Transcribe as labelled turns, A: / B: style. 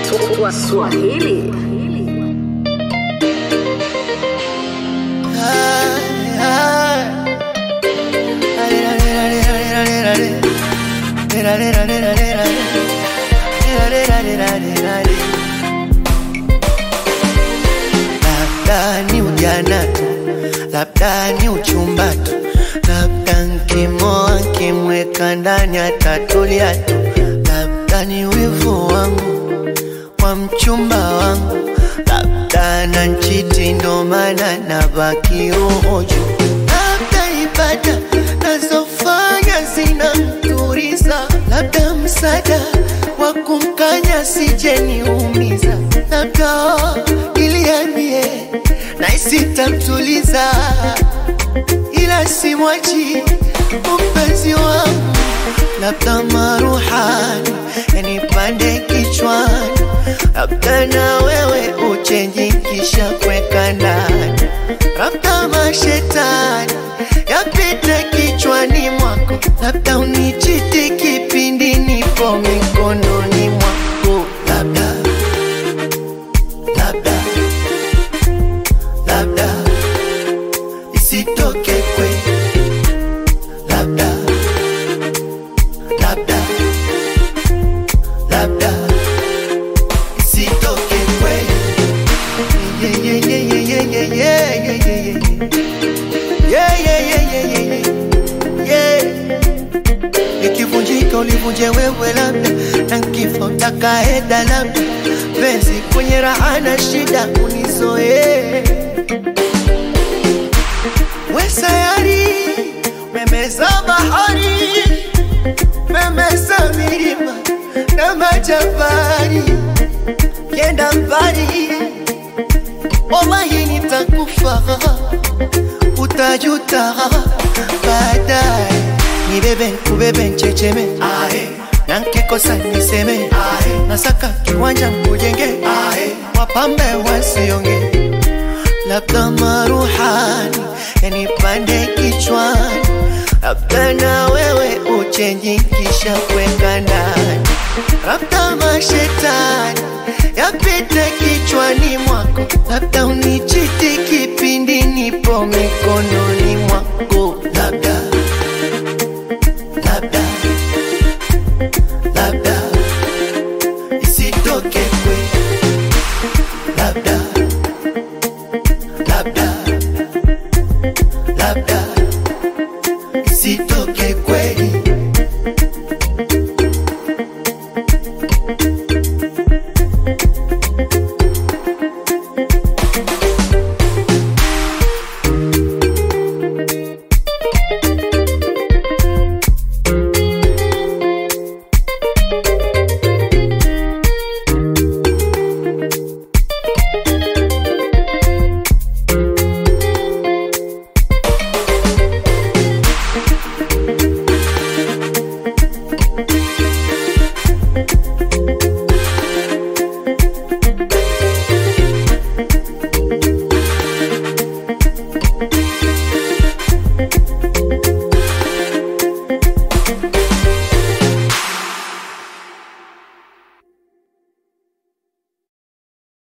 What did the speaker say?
A: Swahili.
B: Labda ni ujana tu, labda ni uchumba tu, labda nkimoa nkimweka ndani atatulia tu, labda ni wivu wangu wa mchumba wangu, labda na nchiti ndo maana nabaki roho juu, labda ibada nazofanya zinamturiza, labda msaada wa kumkanya sijeniumiza, labda iliambie na isitamtuliza, ila simwachi mpenzi wangu, labda maruhani yanipande kichwani, labda na wewe uchenji kisha kweka ndani, labda mashetani yapite kichwani mwako, labda unichiti kipindi nipo mikononi mwako, labda labda labda isitoke kweli, labda labda labda isitoke kweli. Yeah, yeah, yeah, yeah, yeah, yeah, yeah, yeah, yeah, yeah. Yeah, yeah, yeah, yeah, yeah, yeah. Yeah. Ikivunjika ulivunje wewe labda, na kifo utakaenda labda, penzi kwenye raha na shida unizoee we sayari memeza bahari memeza milima na majabari kenda mbali wallahi nitakufa utajuta baadaye nibebe kubebe nchecheme na nkikosa niseme nasaka kiwanja mkujenge wapambe wasionge labda maruhani yanipande kichwani, labda na wewe uchenji kisha kweka ndani, labda mashetani yapite